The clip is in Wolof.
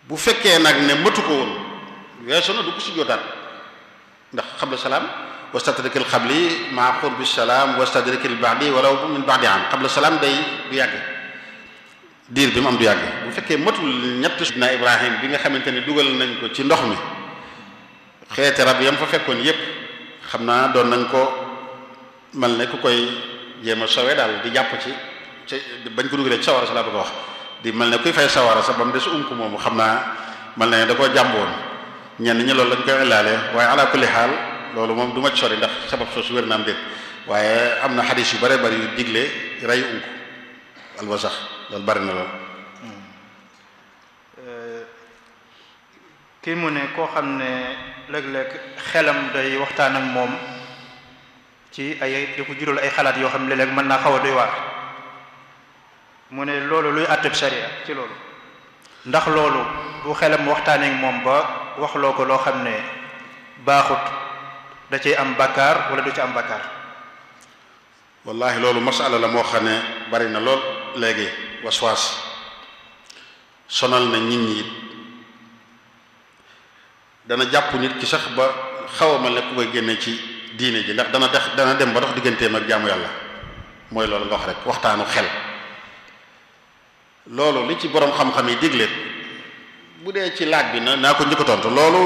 bu fekkee nag ne matu ko woon weesu na du ko sujjóotaat ndax xabla salaam wastadrikil xabli maa qurbi salaam wastadrikil ba'di walaw min ba'di am xabla salaam day du yàgg diir bi mu am du yàgg bu fekkee matul ñett na Ibrahim bi nga xamante ne dugal nañ ko ci ndox mi xeeti rab yam fa fekkoon yépp xam naa doon nañ ko mel ne ku koy jéem a sowe daal di jàpp ci ci bañ ko dugalee ci sawara sa laa bëgg a wax di mel ne kuy fay sawara sa ba mu des unk moomu xam naa mel ne da koo jàmboon ñenn ñi loolu lañ koy ilaale waaye ala kulli xaal loolu moom du ma ci sori ndax sabab soosu wér na am déet waaye am na xadis yu bare bari yu digle rey unk alwasax loolu bari na lool kii mu ne koo xam ne léeg-léeg xelam day waxtaan ak moom ci ay di ko jural ay xalaat yoo xam ne léeg-léeg mën naa xaw a doy waar mu ne loolu luy àtteb sharia ci loolu ndax loolu bu xelam waxtaanee ak moom ba waxloo ko loo xam ne baaxut da cay am bakkaar wala du ci am bakkaar wallahi loolu masala la moo xam ne bari na lool léegi waswaas sonal na nit ñi it dana jàpp nit ki sax ba xaw a mel ne ku koy génne ci diine ji ndax dana dex dana dem ba dox digganteem ak jaamu yàlla mooy loolu nga wax rek waxtaanu xel loolu li ci borom xam-xam yi digle bu dee ci laaj bi na naa ko njëkk a tontu loolu